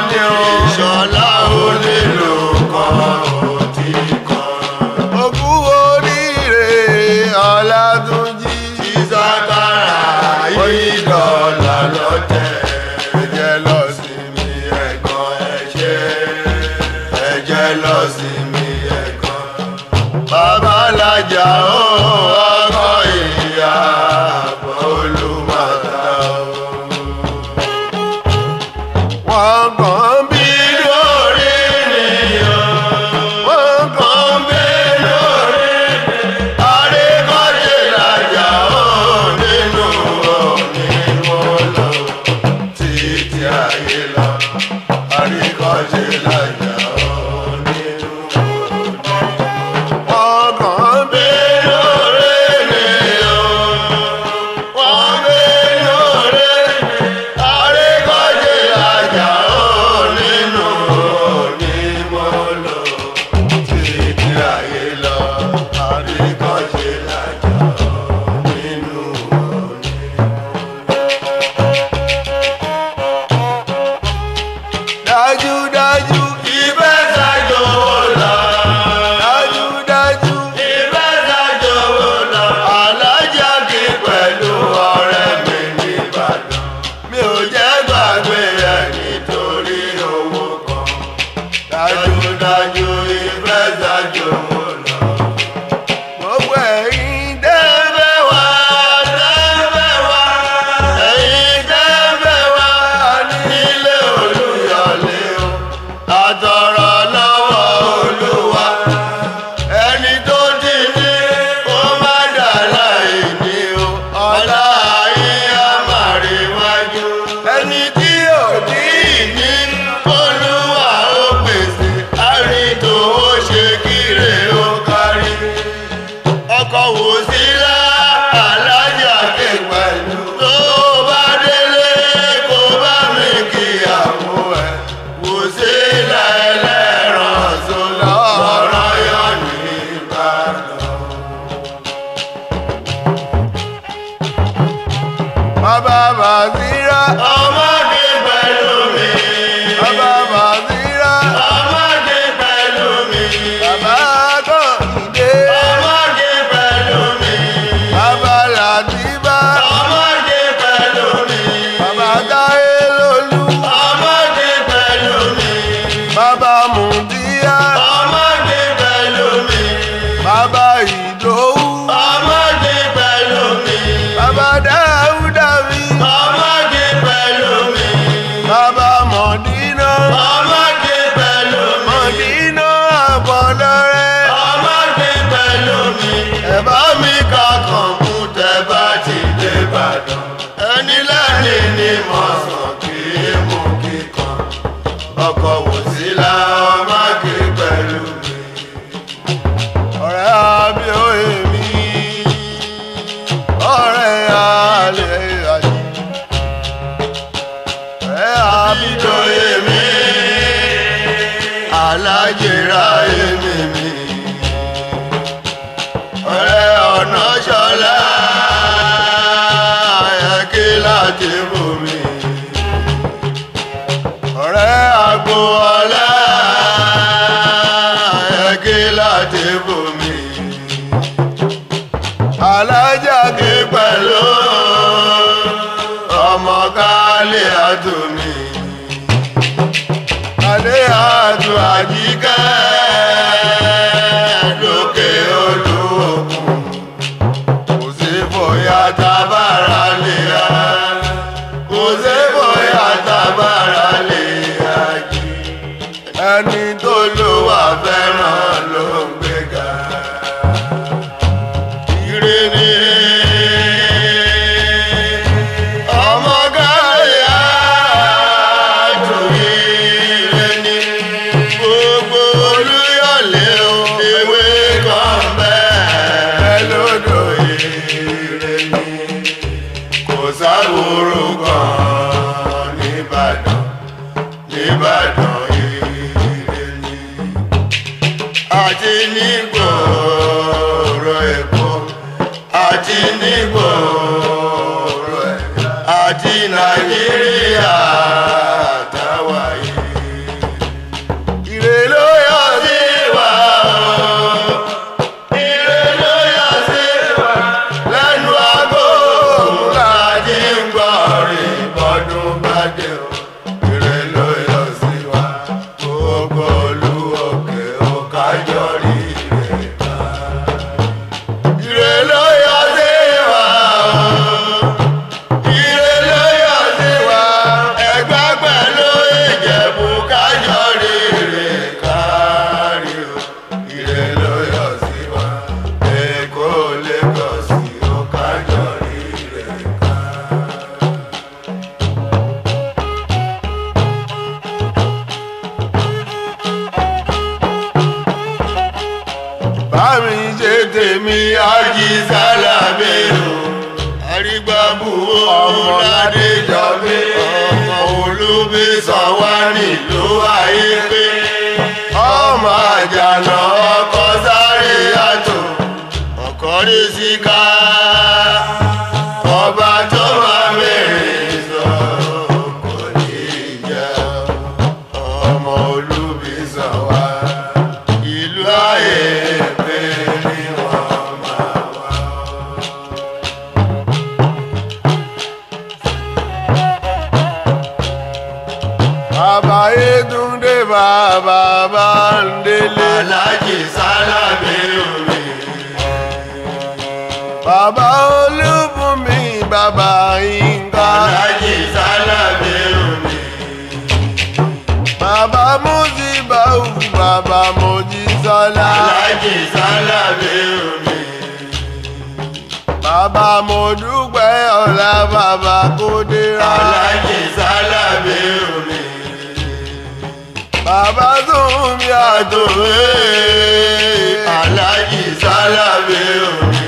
ni o. ìṣọ̀lá onílù kan ò tí kan. Òkú oríire Ọlátúnjí. ìsàkàrà yìí dọ̀là lọ́tẹ̀. Ẹ̀jẹ̀ lọ sí mi ẹ̀kan ẹ̀ṣẹ̀ ẹ̀jẹ̀ lọ sí mi ẹ̀kan. babalájà ó ọkọ ìyá àbọ̀ olùmọ̀ta ó. wọ́n kàn bí lórí nìyàn wọ́n kàn bí lórí àríkọ́ṣe làjà ó nínú òní mo lọ títí ayé lọ àríkọ́ṣe làjà ó nínú wọ́n kàn bí lórí nìyàn wọ́n bí lórí àríkọ́ṣe làjà ó nínú òní mo lọ títí ayé lọ àríkọ́ṣe làjà ó nínú òní. dájúdájú ìfẹ́ ṣàjò lọ. dájúdájú ìfẹ́ ṣàjò lọ. alájà kí pẹ̀lú ọ̀rẹ́ mi nìbàdàn. mi ò jẹ́ gbàgbé ẹ̀ nítorí owó kan. dájúdájú ìfẹ́ ṣàjò lọ. gbogbo ẹ̀yin dẹ́ Tẹ́fẹ́ wá, tẹ́fẹ́ wá, ẹ̀yin tẹ́fẹ́ wá nílé Olúyọ̀lé o. Àtọ̀rọ̀ lọ́wọ́ Olúwa, ẹni tó ti ní kó má dà láì ní o. Ọlá ayé á máa rí wájú. Ẹni tí ò ní ní Olúwa ó pèsè, àrítò ó ṣe kíre ó kárí ọkọ̀ wò sí lá alájà ké pẹ̀lú. tó bá délé kó bá mi kíyàwó ẹ̀. wò sí lá ẹlẹ́ran sólà ọ̀rọ̀ yọ ní ìbàdàn. bàbá bàzírà ọmọdé pẹ̀lú mi. bàbá bàzírà ọmọdé pẹ̀lú mi. bàbá kọ́hìndé ọmọdé pẹ̀lú mi. bàbá làdìbà ọmọdé pẹ̀lú mi. bàbá táyé lólú ọmọdé pẹ̀lú mi. bàbá mùdíyà ọmọdé pẹ̀lú mi. bàbá ìdòwú ọmọdé pẹ̀lú mi. bàbá dáúdà mi ọmọdé pẹ̀lú mi. bàbá mọ̀dínà ọmọdé pẹ̀lú mi. mọ̀dínà àbọ̀lọ́rẹ́ ọmọdé pẹ̀lú mi. ẹ bá mi ka kọ̀ǹpútà bá ti dé Ìbàdàn. ẹni lẹ́ni ni mo sàn kí mú kíkan. ọkọ̀ wò sí la ọmọdé pẹ̀lú mi. ọ̀rẹ́ àbí òye mi ọ̀rẹ́ àlẹ́ àjẹ́ ọ̀rẹ́ àbí Àbídọ́yé mi, alájẹrà èmi mi, ọ̀rẹ́ ọ̀nà ṣọlá, ayẹ́kí láti bù mí, ọ̀rẹ́ àgbo ọlá, ayẹ́kí láti bù mí, alájàgé pẹ̀lú ọmọ kálí àtúnmí alẹ́ àtún àjíkẹ́ lókè odò òkun kò sí bóyá tábàrà lè yá kò sí bóyá tábàrà lè yá jí ẹni tó lò wá fẹ́ràn ló ń gbéga ire ni ọmọ gáyà àjòyè ire ni gbogbo olúyọ̀lé o ewé kan bẹ́ẹ̀ lódò ire ni kò sáwòrò kan nìbàdàn nìbàdàn ire ni àti nígboro èkó àti nígboro ẹ̀ àti nàìjíríà táwa yìí mi ájí sálábẹ́rù àrígbàbù Ọmọ ládéjọbí ọmọ olúbi sanwó nílùú ayé pé ọmọ àjànà ọkọ sáré àtò ọkọ rí síká ọba tó máa mẹ́rin sọ kò ní jẹ́ ọmọ olúbi sanwó ìlú ayé pé ni wọ́n máa wá. bàbá Yétúndé bàbá Bándélé alájì sálábì omi bàbá Olúbùnmi bàbá Yínká alájì sálábì omi bàbá Músíbáù bàbá Mojísọ́lá alájì sálábì omi bàbá Mọ́dúpẹ́ ọ̀la bàbá Kódérà alájì sálábì omi bàbá Túnmí Àtòwé alájì sálábì omi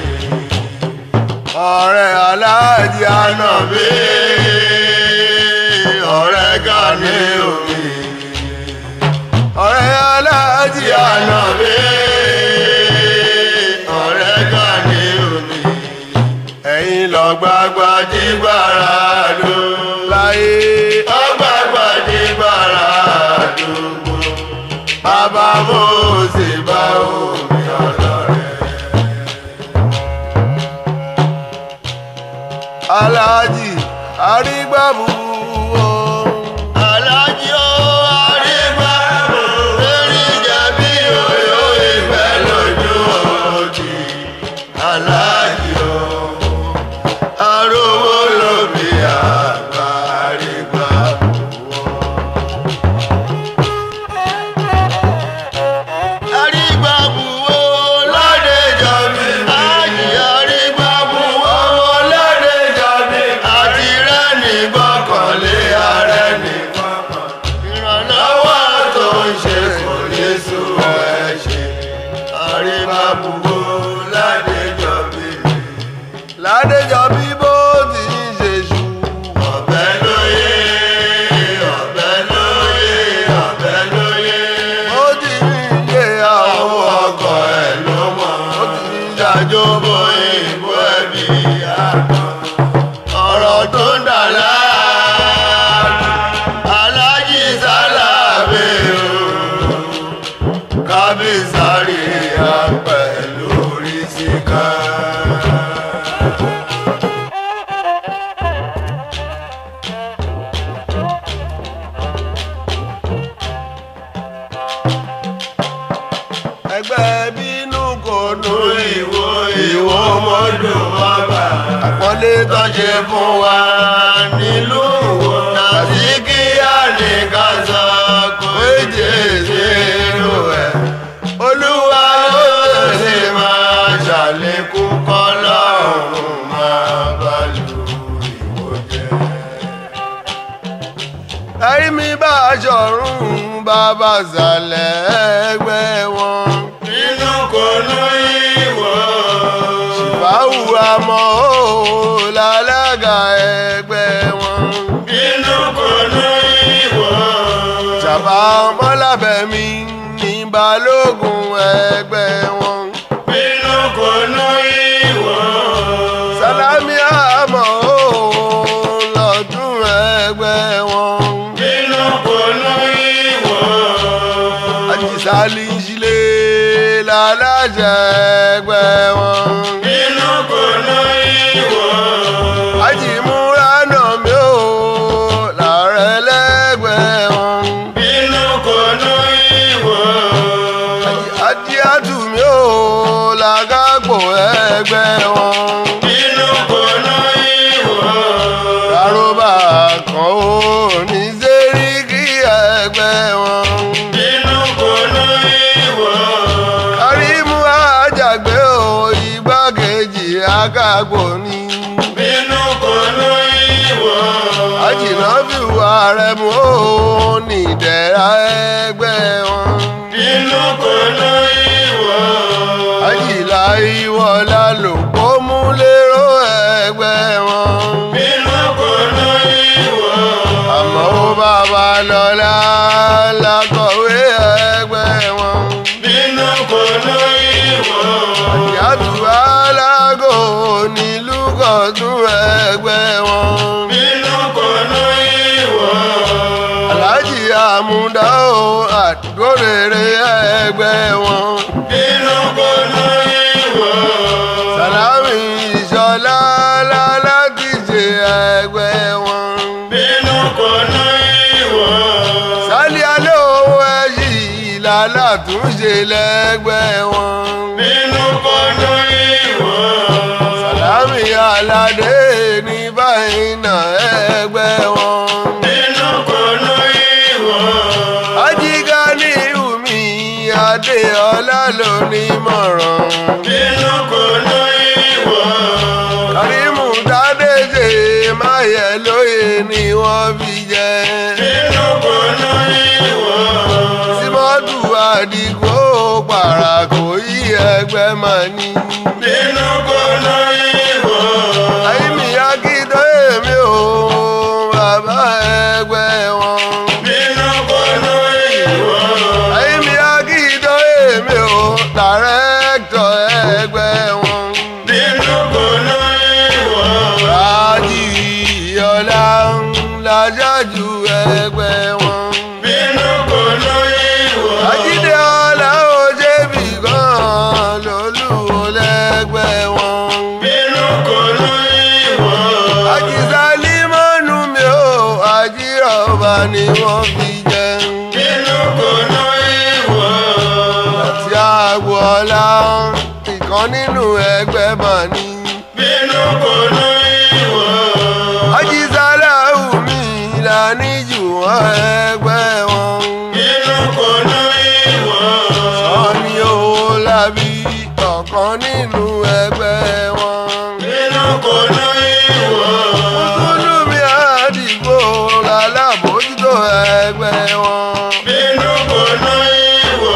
ọ̀rẹ́ Aláàjì Ànàbí ànàbí ọ̀rẹ́ gani omi ọ̀rẹ́ Aláàjì Ànàbí ànàbí ọ̀rẹ́ gani omi. ẹ̀yin lọ́gbàgbà gbàgbàdìgbàrà ló láyé ọgbàgbàdìgbàrà àdúgbò bàbá mo sì bá omi ọlọ́rẹ́. Aláàjì Arígbàbù o. alájí ó arígbà lórí jẹ̀bi òyò ìfẹ́ lójú òjì alájí ó arówó lóbi àgbà arígbà arígbà buwó lóde jọbi ájì arígbà buwó lóde jọbi àti rẹ́ni gbọ́kànlé ààrẹ nìkan ìrànlọ́wọ́ tó ń ṣe kò ní sú ẹ ṣe arígbà buwó lóde jọbi Ládéjọ bí bó ti ń ṣe ṣù. ọ̀bẹ lóye ọ̀bẹ lóye ọ̀bẹ lóye Ó ti ń ṣe àwọn àwọn ọkọ̀ ẹ̀ ló mọ̀ ó ti ń ìdájọ́ bó ìbò ẹ̀bí àná ọ̀rọ̀ tó ń dà láàánú alájí sálábé o kábísárì apẹ̀lú orí síká. ẹgbẹ́ bínú kò nù ìwò ìwò mọ́dún ọba àpọ́nlé tó tó ṣe fún wa nílùú wo tàbí kí á ní ká sọ kó èjè sínú ẹ̀. olúwa ó sì máa ṣàlékún kọ́lọ́run máa bá lu ìwò jẹ́. ẹ̀rí mi bá aṣọ̀run bàbá sàlẹ̀ ẹgbẹ́ wọn. nínú kò ní ìwò. báwo àmọ́ ó lálága ẹgbẹ́ wọn. nínú kò ní ìwò. Jàbá ọmọlábẹ̀mí ní balógun ẹgbẹ́ wọn. nínú kò ní ìwò. Sálámì àmọ́ ó lọ́dún ẹgbẹ́ wọn. nínú kò ní ìwò. Àjísálí ń ṣílé láláṣẹ ẹgbẹ́ wọn. nínú kò ní ìwò. Àjìmúra nà mí ó làárẹ̀ lẹ́gbẹ̀ẹ́ wọn. nínú kò ní ìwò. Àjíàtù mi ó làgágbò ẹgbẹ́ wọn. nínú kò ní ìwò. Àròbà kan ó ní sẹ́ríkì ẹgbẹ́ wọn. nínú kò ní ìwò. Kàrímù àjàgbé ò igbákejì akágbó ni. nínú kò ní ìwò. Àjìnàbí wà rẹ̀ mú ó ní ìdẹ̀ra ẹgbẹ́ wọn. nínú kò ní ìwò. Àjìlá ìwọ àmúdá o àdúgbò rere ẹgbẹ́ wọn. bínú kò ní ìwò. sàlámì ìṣọlá lálákìjẹ ẹgbẹ́ wọn. bínú kò ní ìwò. sálí alẹ́ owó ẹ̀yìn ìlàlá túnṣe lẹ́gbẹ́ wọn. bínú kò ní ìwò. sàlámì aládé ní báyìí náà ẹgbẹ́ wọn. bínú kò ní ìwò. ajígá ní umi adéọlá ló ní mọ̀ràn. bínú kò ní ìwò. kàrímù tádéjé máyẹ lóye ni wọ́n fi jẹ́. bínú kò ní ìwò. símọ́tù àdìgbò pàràkò yí ẹgbẹ́ máa ní. bínú kò ní ìwò. àyíní akíndó èmi ò bàbá ẹgbẹ́ wọn. bínú kò ní ìwò. àyíní akíndó èmi ò dàrẹ́kítọ̀ ẹgbẹ́ wọn. bínú kò ní ìwò. rájì ìyọlá ńlájájú ẹgbẹ́ wọn. bínú kò ní ìwò. àjídé ọlá òjèbí gan lólùwò lẹ́gbẹ́ wọn. bínú kò ní ìwò. àjíṣà límọ́nù mi ò àjírọ̀bà ni wọ́n fi jẹun. bínú kò ní ìwò. àti àgbo ọlá ìkan nínú ẹgbẹ́ mà ní. bínú kò ní ìwò. àjíṣà láwùmí ìlànìjù wọn ẹgbẹ́ wọn. bínú kò ní ìwò. Sọ́ni owó lábí ọ̀kan nínú ẹgbẹ́ wọn. bínú kò ní ìwò. Mùsùlùmí àdìgbò lálábòójútó ẹgbẹ́ wọn. bínú kò ní ìwò.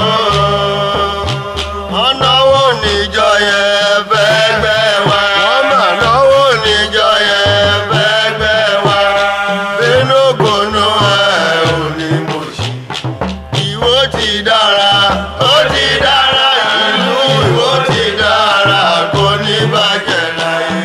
wọ́n náwó níjọ yẹn fẹ́gbẹ́ wa. Wọ́n mà náwó ní níjọ yẹn fẹ́gbẹ́ wa. bínú kò ní ẹ̀ ò ní mo ṣe. ìwó ti dára ó ti dára ìlú ìwó ti dára kò ní bàjẹ́ láyé.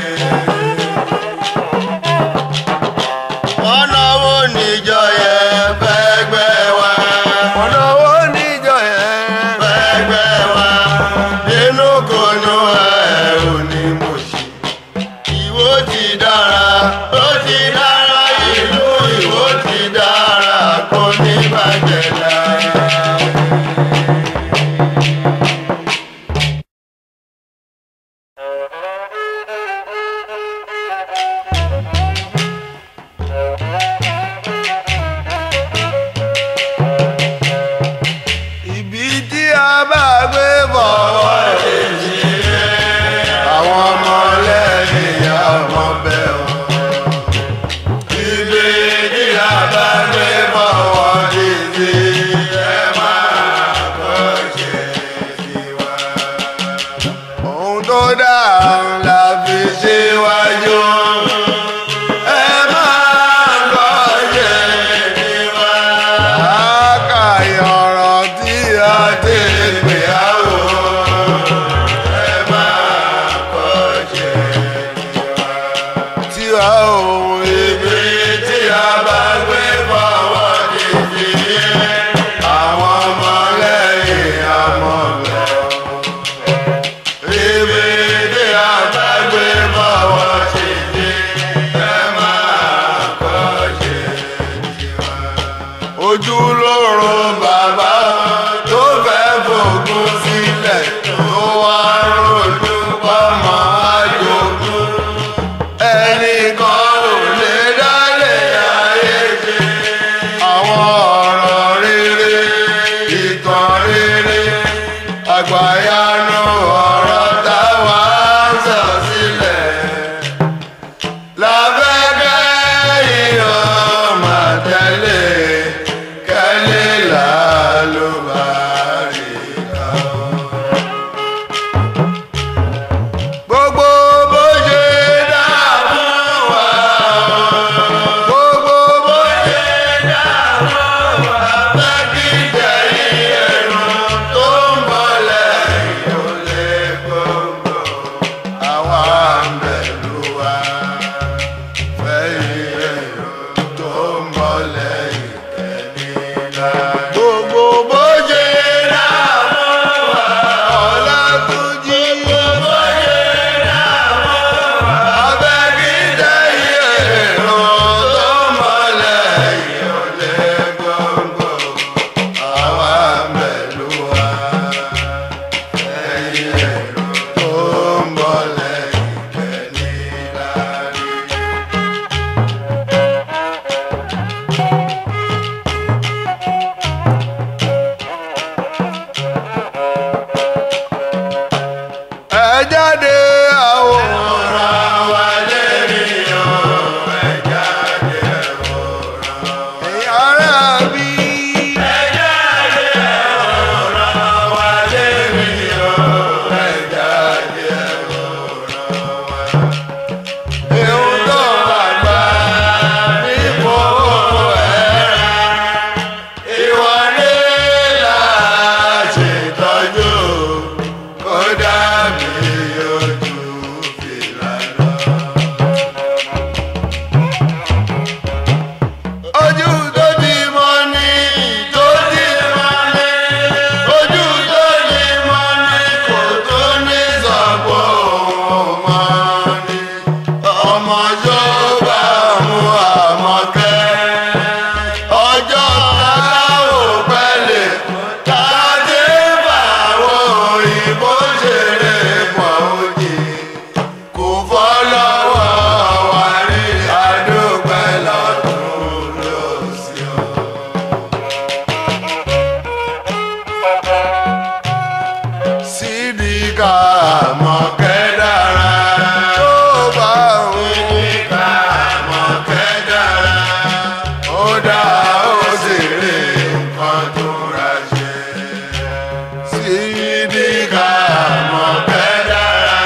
wọ́n náwó níjọ yẹn fẹ́gbẹ́ wa. wọ́n náwó níjọ yẹn. fẹ́gbẹ́ wa. bínú kò ní ẹ̀ ò ní mo ṣe. ìwó ti dára ó ti dára ìlú ìwó ti dára kò ní bàjẹ́ láyé. Ibi tí a bá gbé bọ̀ àwọn ọmọ lẹ́yìn ọmọ bẹ́ẹ̀ wọ́n. Ibi tí a bá gbé bọ̀wọ̀ dìde ẹ máa kọ́ ṣe tiwa. ohun tó dáa la fi ṣíwájú. Ẹ máa kọ́ ṣe tiwa. Àkàyè ọ̀rọ̀ tí a ti pè á wò. Ẹ máa kọ́ ṣe tiwa. Tí a òun Ibi tí a bá gbé bọ̀wọ̀ dìde àwọn ọmọ lẹ́yìn ọmọ bẹ́ẹ̀. Ibi tí a bá gbé bọ̀wọ̀ dìde ẹ máa kọ́ ṣe tiwa. ojú lóró Bàbá tó fẹ́ fògùn sílẹ̀ tó wá rojú pọ́mọ àjogún. Ẹnìkan ò lè dálé ayé ṣe. Àwọn ọ̀rọ̀ rere, ìtàn rere, àgbàyanu ọ̀rọ̀ táwa ń sọ sílẹ̀. Lábẹ́kẹ́ ìhò máa tẹ̀lé kẹ́lé làálùbá rí ká. gbogbo bó ṣe dá fún wa. gbogbo bó ṣe dá fún wa. Fẹ́ kí tẹ̀yìn ẹ̀rù tó ń bọ̀ lẹ́yìn gbogbo bó ṣe dààmú wa Ọlátúnjí gbogbo bó ṣe dààmú wa abẹ́gídẹ́ ìrọ̀ tó mọ́lẹ̀ ìyọ̀lẹ́ gbọ̀ngbọ̀ àwa mẹ́lú wa ẹ̀yìn ẹ̀rọ tó ń bọ̀ lẹ́yìn kẹ́ni láàrin. ẹ jáde àwòrán wa lérí o ẹ jáde àwòrán ẹ̀yin ará bí. ẹ jáde àwòrán wa lérí o ẹ jáde àwòrán wa. Ihun tó àgbà nípò ẹ̀rá ìwọ ní láṣetọ́jú kó dàbí ojú fìlà lọ. ojú tó ti mọ ní tó ti mọ ní ojú tó ti mọ ní kò tó ní sọ̀pọ̀ òun mọ́ ní ọmọ yóò mú àmọ́kẹ́ ọjọ́ káláwò pẹ́lẹ̀ tàdé báwo òyìnbó ṣeré pọ̀ òjì kò fọ́ lọ́wọ́ wa rí àdúpẹ́ lọ́dún lọ́sí ọ́. sídìkà mọ̀kẹ́ dára tó bá òun sídìkà mọ̀kẹ́ dára ó dá ó sì rí nǹkan tó ra ṣe. sídìkà mọ̀kẹ́ dára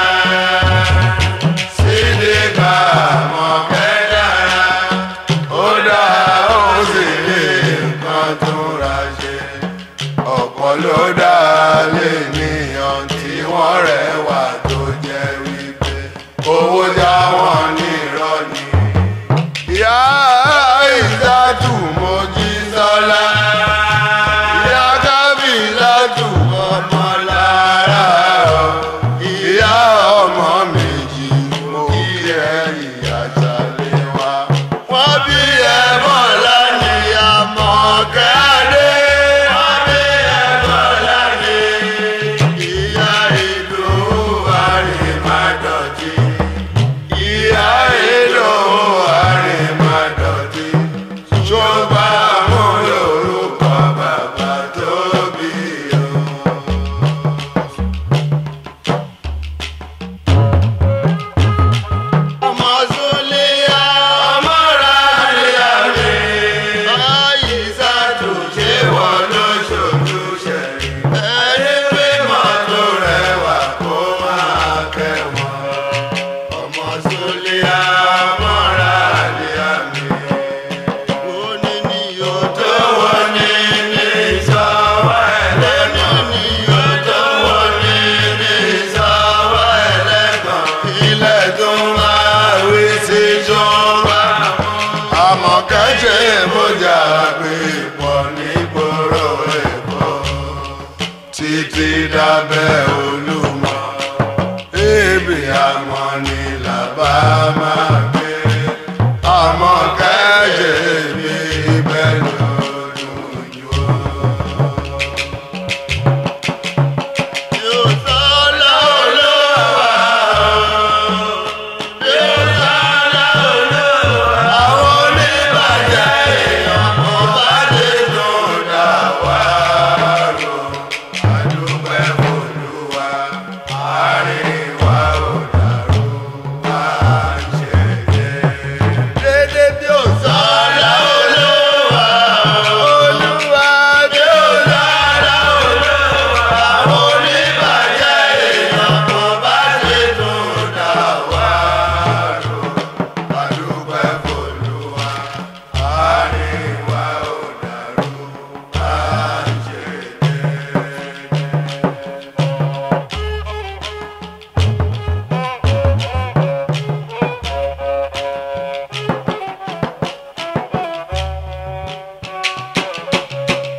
sídìkà mọ̀kẹ́ dára ó dá ó sì rí nǹkan tó ra ṣe ọ̀pọ̀ ló dá lé níyàn tí wọ́n rẹwà tó jẹ́ wípé owó já wọn ní irọ́ ni. ìyá ìdátù mojí sọ́lá ìyá kábìlátù ọmọ lára ọ ìyá ọmọ méjì mo kí ẹ ìyá sálẹ̀ wá. wọ́n bí ẹ bọ́lá ní àmọ̀kẹ́dé. wọ́n bí ẹ bọ́lá ní ìyá ìlú àrèmádọ́tì. ìyá ìlú àrèmádọ́tì. ṣọgbà mú lórúkọ bàbá tó bí o. ọmọ Súlíyá ọmọ Ràlíyá mi. Àyíṣà tó ṣe wọ́n lóṣooṣù ṣẹ̀rí. Ẹni pé mọ́tò rẹwà kó máa kẹ́wọ̀n. ọmọ Súlíyá ọmọ Ràlíyá mi. Òní ni yóò tó wọ́n ní ní ìsọ̀wọ́ ẹlẹ́gàn. Òní ni yóò tó wọ́n ní ní ìsọ̀wọ́ ẹlẹ́gàn. Ilẹ̀ tó máa wí sí jọba. Àmọ̀kẹ́ ṣe bójà pé pọ̀ nígboro Èkó. Títí dábẹ́ Olúmọ. Ebi àmọ́ ni làbá máa gbé. Àmọ̀kẹ́ ṣe bí ibẹ̀ lọ́dún jù ọ́. Yóò sọ lọ́wọ́ àwọn oníbàjẹ́ èèyàn kò bá dé tó dá wá rò. Àdúpẹ́ Olúwa, àárín wa ò dàrú, à ń ṣe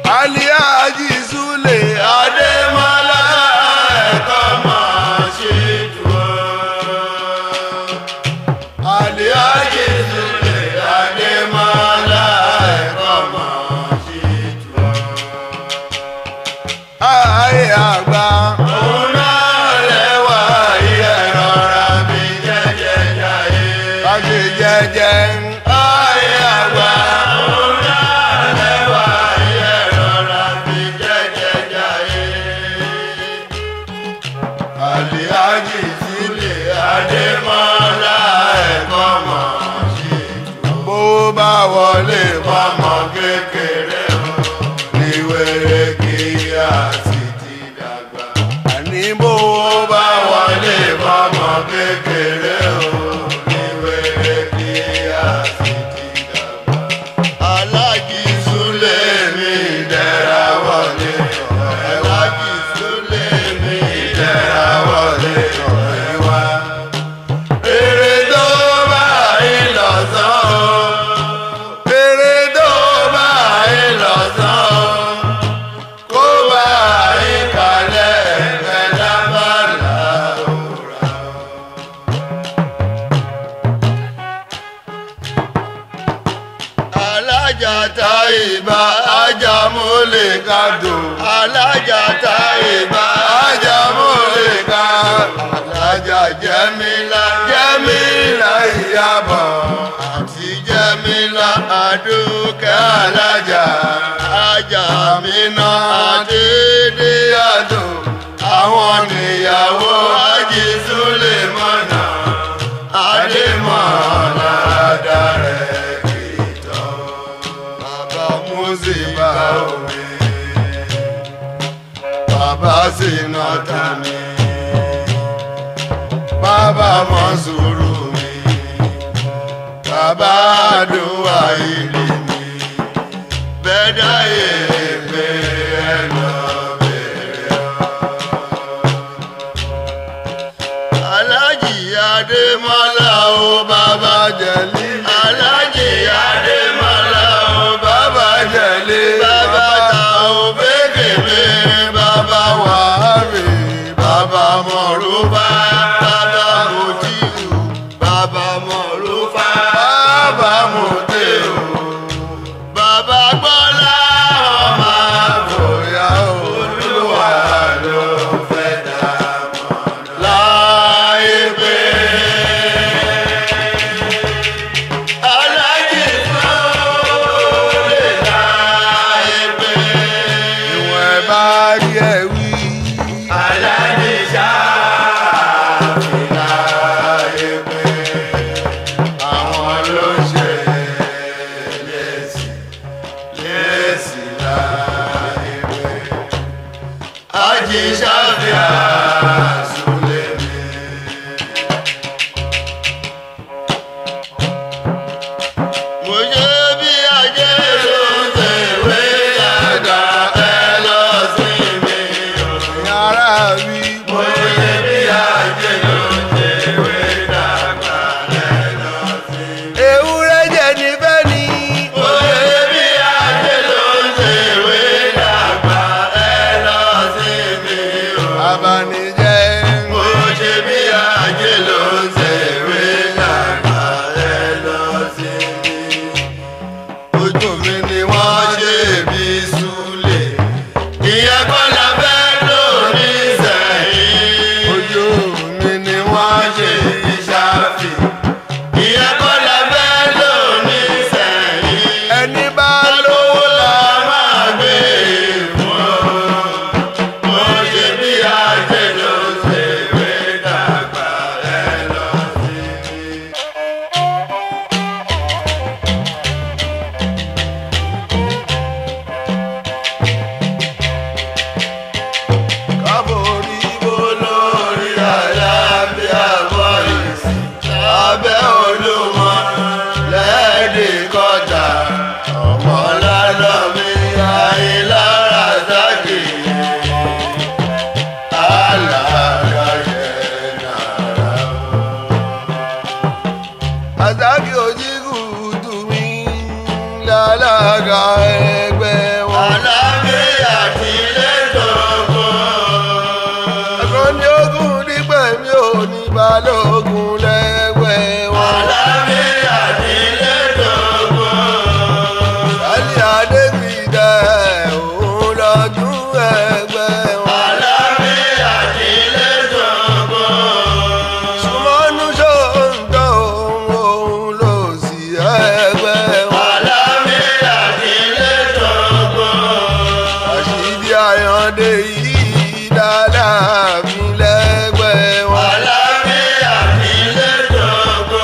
aliaji sule adémọlá ẹ̀kọ́ máa ṣe jù ọ́. aliaji sule adémọlá ẹ̀kọ́ máa ṣe jù ọ́. ayé àgbà. òun náà lẹ́wà iye rọra bí jẹ́jẹ́ jáyé. ká ṣe jẹ́jẹ́. ayé àgbà. òun náà lẹ́wà iye rọra bí jẹ́jẹ́ jáyé. Àlìhájì sílẹ̀ Adémọ́lá ẹ̀kọ́ mọ̀ sí jù. Bó bá wọlé fọmọ kékeré o, ní wèrè kí a sì ti dàgbà. Àní bó bá wọlé fọmọ kékeré o, ní wèrè kí a sì ti dàgbà. Alájì Súlẹ̀ mi dẹ́ra wọlé ọ̀rẹ́ wa. Alájì Súlẹ̀ mi dẹ́ra wọlé ọ̀rẹ́ wa. Èrè tó bá yín lọ́sàn o. Èrè tó bá yín lọ́sàn o. Kó bá yín kalẹ̀ ẹ̀fẹ̀ lábàlá òrà o. alájà ta ìbá ajá mo lè ka dò. alájà ta ìbá ajá mo lè ka. alájà jẹ́mílá jẹ́mílá ìyàbọ̀ àti jẹ́mílá àdúkẹ́ alájà. ajá mi ná àdédé àdó. àwọn níyàwó Hájì Súlèmọ́nà Adémọ́lá dárẹ́ kìtọ́. Bàbá Músíbà omi, bàbá Sínátà mi, bàbá Mọ́sùrù mi, bàbá Àdúrà ìlú mi, bẹ́ẹ̀dá èèpẹ̀ ẹ̀ lọ bẹ̀rẹ̀ ọ́. Alájì Adémọ́lá o bàbá jẹ̀lí. Alájì Adémọ́lá o bàbá jẹ̀lí. Bàbá ta o bébèbè. Bàbá wàhálì. Bàbá mọ̀rúbá. Bàbá mọ̀tíù. Bàbá mọ̀rúfá. Bàbá mọ̀tẹ́ù. Bàbá gbọ́lá ọmọ àbòyá olúwa ló fẹ́ dá mọ́ láyé pé. Alájì Súlè láyé pé. Ìwọ̀n ẹ̀ bá rí ẹ wí. Alájì Ṣáàfì láyé pé. Àwọn ló ṣe lẹ́sìn lẹ́sìn láyé pé. Hájì Ṣáàfì Súlè mi. Mo ṣe bí ajé ló ń tẹ̀wé dàgbà ẹ lọ sí mi. Yàrá mi. Mo ṣe bí ajé ló ń tẹ̀wé dàgbà ẹ lọ sí mi. Ewúrẹ́ jẹ níbẹ̀ ni. Mo ṣe bí ajé ló ń tẹ̀wé dàgbà ẹ lọ sí mi. Abani dé yìí dáadáa mi lẹ́gbẹ̀ẹ́ wọn. àlàáfíà nílé dògbò.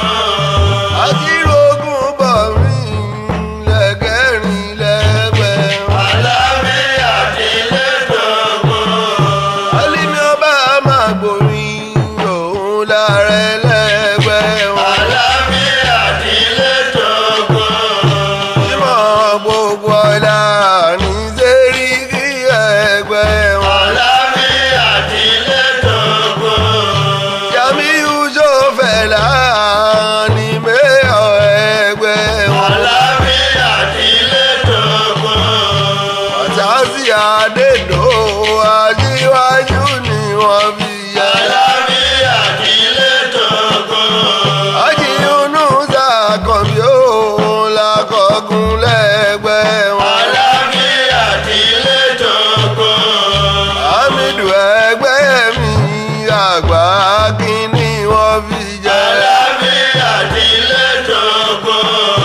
akírògùn bọ̀ mí lẹ́gẹ̀rin lẹ́gbẹ̀ẹ́ wọn. àlàáfíà nílé dògbò. alimi ọba máa gbòrin òun lára ẹlẹ́gbẹ̀ẹ́ wọn. àlàáfíà nílé dògbò. ìmọ̀ gbogbo ọ̀la ní sẹ́ríkì ẹgbẹ́ wọn. àlàáfíà nílé dògbò. Jamiu Sofẹ̀lá ní mẹ́ọ̀ ẹgbẹ́ wọn. àlàáfíà nílé dògbò. Ọ̀sásí Adédò aṣíwájú ni wọ́n fi yẹ. àlàáfíà nílé dògbò. Ajíhunú sàkànbí òun làkọ̀gùn lẹ́gbẹ́ wọn. àlàáfíà nílé dògbò. Hamidu ẹgbẹ́ mi àgbà kínní wọ́n fi jẹ. àlàáfíà nílé dògbò.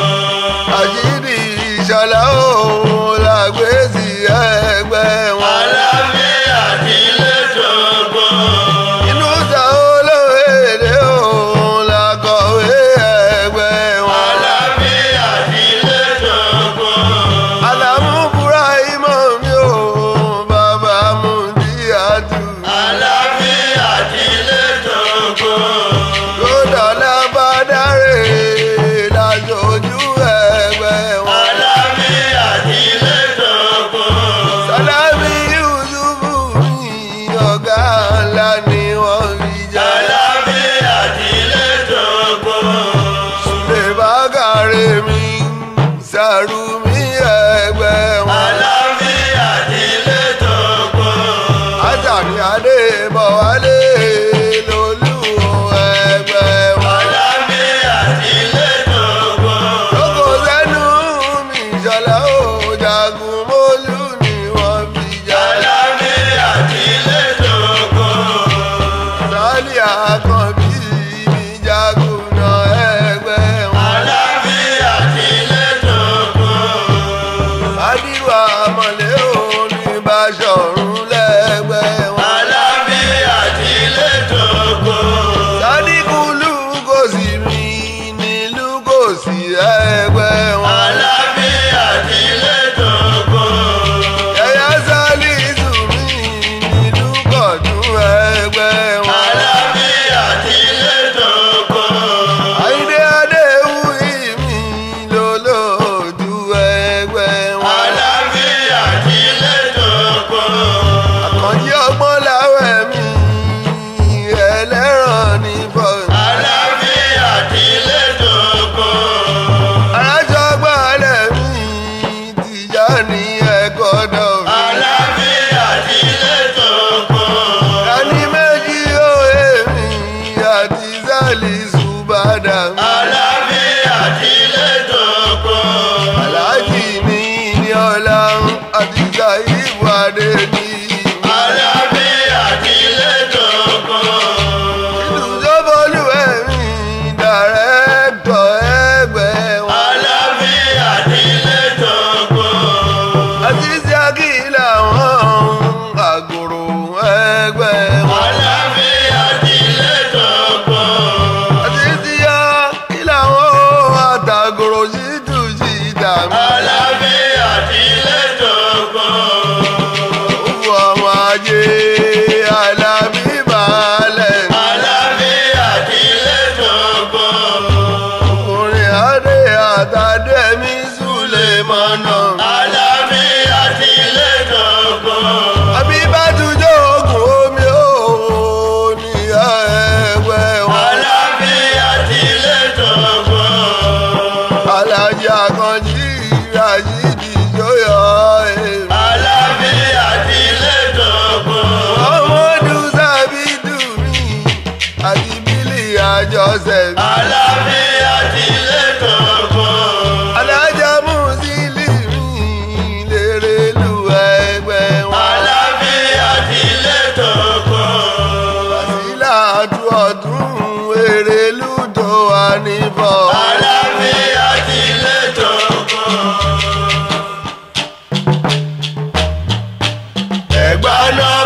Àṣírí ìṣọ̀lá òun làgbèsì ẹgbẹ́ wọn. àlàáfíà nílé dògbò. Inú sa olóyèdè òun làkọ̀wé ẹgbẹ́ wọn. àlàáfíà nílé dògbò. Àlàmú Búráímọ̀ mi ò bàbá mú bí àtú. àlàáfíà nílé dògbò. Lódọ̀lá bá dáre lájọjú ẹgbẹ́ wọn. àlàáfíà nílé dògbò. Sálámì Yusufu ní ọ̀gá ńlá ni wọ́n fi jẹ́. àlàáfíà nílé dògbò. Lè bá kàrè mi, sàrù mi ẹgbẹ́ wọn. àlàáfíà nílé dògbò. Àtàní Adébọ̀wálé lolú ẹgbẹ́ wọn. àlàáfíà nílé dògbò. Lóko sẹ́nu mi ìṣọ̀lá ò jagun mólú ni wọ́n fi jẹ́. àlàáfíà nílé dògbò. Sálí àkànbí mi jagun náà ẹgbẹ́ wọn. àlàáfíà nílé dògbò. Adíwà mọ̀lẹ́ òní Báṣọ̀run lẹ́gbẹ́ wọn. àlàáfíà nílé dògbò. Sádìkúlù kò sí mi nílùú kò sí ẹgbẹ́ wọn. àlàáfíà nílé dògbò. Ẹ̀yà Sálísù mi nílùú kọ̀dún ẹgbẹ́ wọn. àlàáfíà nílé dògbò. Àyíndé Adéwúyì mi lólóòdù ẹgbẹ́ wọn. àlàáfíà nílé dògbò. Àkànjí ọgbọ́n láwẹ̀ mi ẹlẹ́ràn ní bọ́ọ̀lù. àlàáfíà nílé dògbò. Arájọgbọ́lẹ̀ mi tìjà ní ẹ̀kọ́ dọ̀ mi. àlàáfíà nílé dògbò. Ẹni méjì òye mi àti Sálísù bàdà mi. àlàáfíà nílé dògbò. Aláàjì mi ní ọ̀la àti Sàyíbù Adé ní. àlàáfíà nílé dògbò. Ìlú Sọ́bọ̀lù ẹ̀mí dàrẹ́tọ̀ ẹgbẹ́ wọn. àlàáfíà nílé dògbò. Àti Síákì làwọn àgòrò ẹgbẹ́ wọn. àlàáfíà nílé dògbò. Àti Síákì làwọn àtàgòrò sí tùsí dàmí. àlàáfíà nílé dògbò. Òfu ọmọ ajé Alábí balẹ̀. àlàáfíà nílé dògbò. Ọkùnrin Adé àtàdé mi súlẹ̀ mọ́nà. àlàáfíà nílé dògbò. Àbí bá tujọ́ ogun omi ó ní ẹgbẹ́ wọn. àlàáfíà nílé dògbò. Alájà Àkànjí Ràṣídì Jóyọ̀ ẹ̀. àlàáfíà nílé dògbò. Ọmọdún Sábìdù mi àti Bílí àjọṣẹ̀ mi. àlàáfíà nílé dògbò. Alájà Mùsílì mi lèrè lu ẹgbẹ́ wọn. ẹ̀gbá náà